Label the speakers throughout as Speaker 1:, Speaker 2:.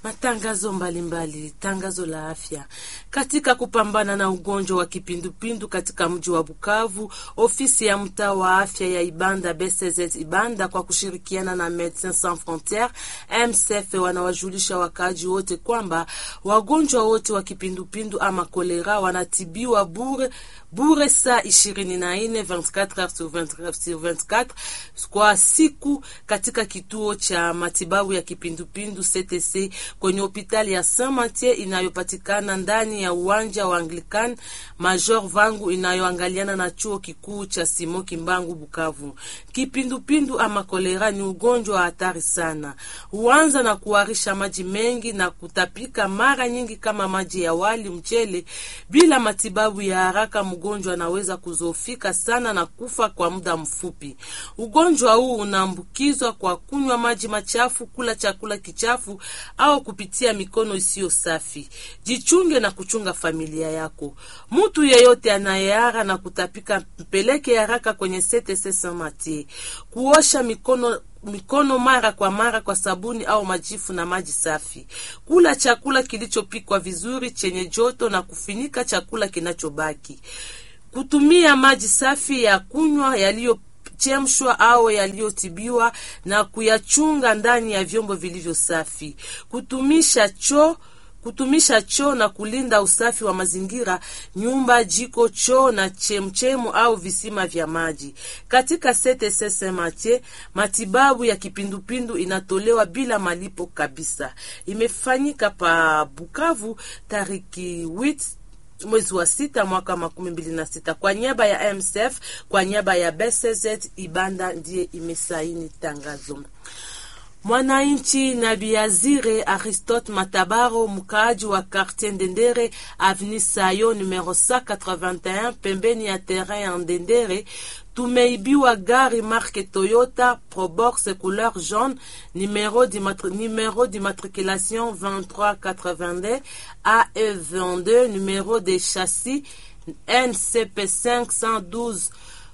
Speaker 1: Matangazo mbalimbali mbali, tangazo la afya katika kupambana na ugonjwa wa kipindupindu katika mji wa Bukavu. Ofisi ya mtaa wa afya ya Ibanda BCZ Ibanda kwa kushirikiana na Medecins Sans Frontieres MSF wanawajulisha wakaaji wote kwamba wagonjwa wote wa kipindupindu ama kolera wanatibiwa bure bure saa ishirini na nne 24 heures sur 24 kwa siku katika kituo cha matibabu ya kipindupindu CTC kwenye hospitali ya Saint Mathieu inayopatikana ndani ya uwanja wa Anglican Major Vangu inayoangaliana na chuo kikuu cha Simo Kimbangu Bukavu. Kipindupindu ama kolera ni ugonjwa wa hatari sana, huanza na kuharisha maji mengi na kutapika mara nyingi kama maji ya wali, mchele. Bila matibabu ya haraka, mgonjwa anaweza kuzofika sana na kufa kwa muda mfupi. Ugonjwa huu unaambukizwa kwa kunywa maji machafu, kula chakula kichafu au kupitia mikono isiyo safi. Jichunge na kuchunga familia yako. Mtu yeyote anayeara na kutapika, mpeleke haraka kwenye CTC Saint Mathieu. Kuosha mikono mikono mara kwa mara kwa sabuni au majifu na maji safi. Kula chakula kilichopikwa vizuri chenye joto na kufinika chakula kinachobaki. Kutumia maji safi ya kunywa yaliyo chemshwa au yaliyotibiwa na kuyachunga ndani ya vyombo vilivyo safi. Kutumisha choo kutumisha choo na kulinda usafi wa mazingira, nyumba, jiko, choo na chemchemu au visima vya maji. Katika CTC Saint Mathieu, matibabu ya kipindupindu inatolewa bila malipo kabisa. Imefanyika pa Bukavu tariki wit mwezi wa sita mwaka makumi mbili na sita kwa niaba ya MSF, kwa niaba ya BCZ Ibanda ndiye imesaini tangazo. Mwananchi na Biazire Aristote Matabaro, mkaaji wa Quartier Ndendere Avenue Sayo numero 181 pembeni ya terrain ya Ndendere, tumeibiwa gari marque Toyota Probox couleur jaune numero d'immatriculation 2382 AE22 numero de chassis NCP 512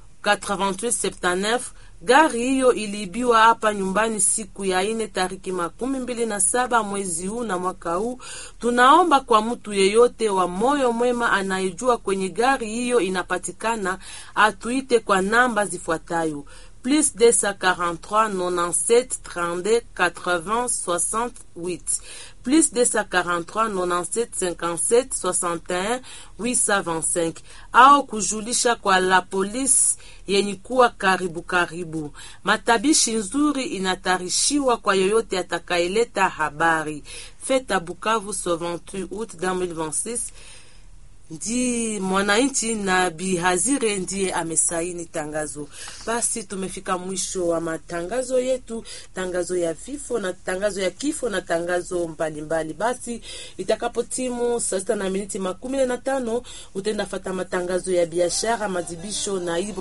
Speaker 1: 8879 Gari hiyo iliibiwa hapa nyumbani siku ya ine tariki makumi mbili na saba mwezi huu na mwaka huu. Tunaomba kwa mtu yeyote wa moyo mwema anayejua kwenye gari hiyo inapatikana atuite kwa namba zifuatayo plus 243 97 32 80 68 plus 243 97 57 61 825 au kujulisha kwa la polisi yenye kuwa karibu karibu. Matabishi nzuri inatarishiwa kwa yoyote atakayeleta habari. Feta Bukavu 28 août 2026 ndi mwananchi na Bihazire ndiye amesaini tangazo. Basi tumefika mwisho wa matangazo yetu, tangazo ya vifo na tangazo ya kifo na tangazo mbalimbali mbali. Basi itakapo timu saa sita na miniti makumi na tano utaenda fata matangazo ya biashara, madibisho na